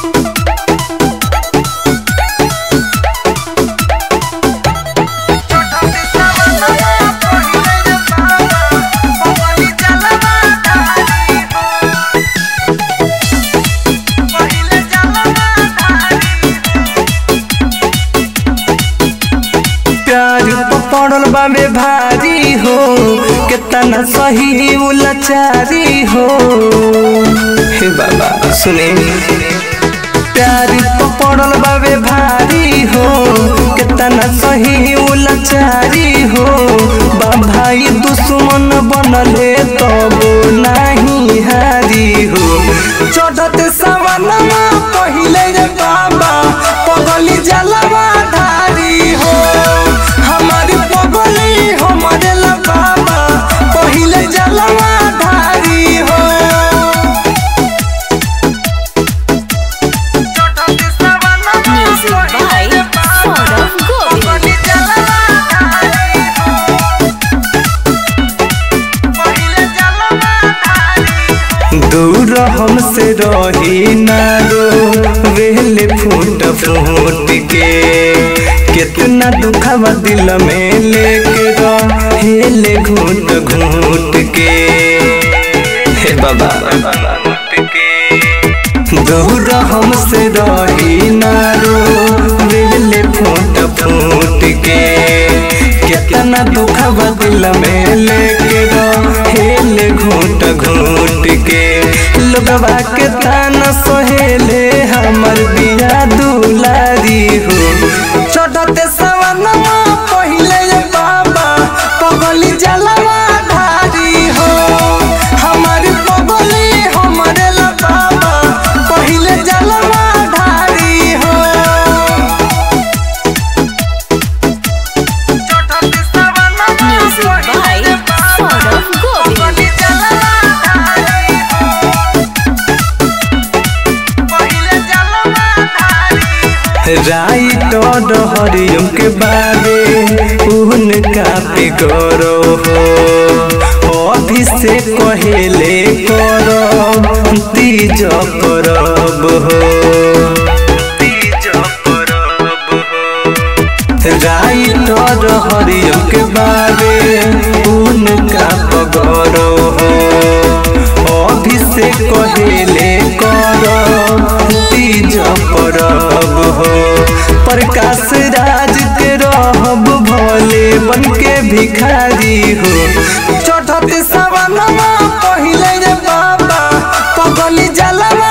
प्यार पकड़ल बाबे भारी हो कितना सही उलाचारी हो हे बाबा सुने प्यार पकड़ल बाबे भारी हो कितना सही उलाचारी हो बा भाई दुश्मन बनले तब नहीं हारी हो चढ़त सवनमा पहिले रे बाबा पगली जलवा धारी हो हमारी पगली हमारे ला बाबा पहिले जलवा धारी हो Music by Saurav Govind. दूर हमसे रही ना रो वेले फूट फूट के कितना दुखवा दिल में लेके हेले घूट घूट के हे बाबा दूर हमसे रही ना रो वेले फूट फूट के कितना दुखवा दिल में लेके हेले घूट घूट के लोगवा के ताना सहेले हमर बिया दुलारी हो चढ़ते सवनमा पहिले ये बाबा पगली जलवा धारी हो हमारी पगली हमरे ला बाबा पहिले जलवा धारी हो Music by Saurav Govind. Right हरियम के बारे उनका पे गौरो हो अभिषेक कहेले करब तीज परब हो तीज परब हो राइट हरियम के बारे उनका पगरो हो अभिषेक कहेले करब तीज परब हो प्रकाश राज के रहब भोले बन के भिखारी हो चढ़त सवनमा पहिले रे बाबा पगली जलवा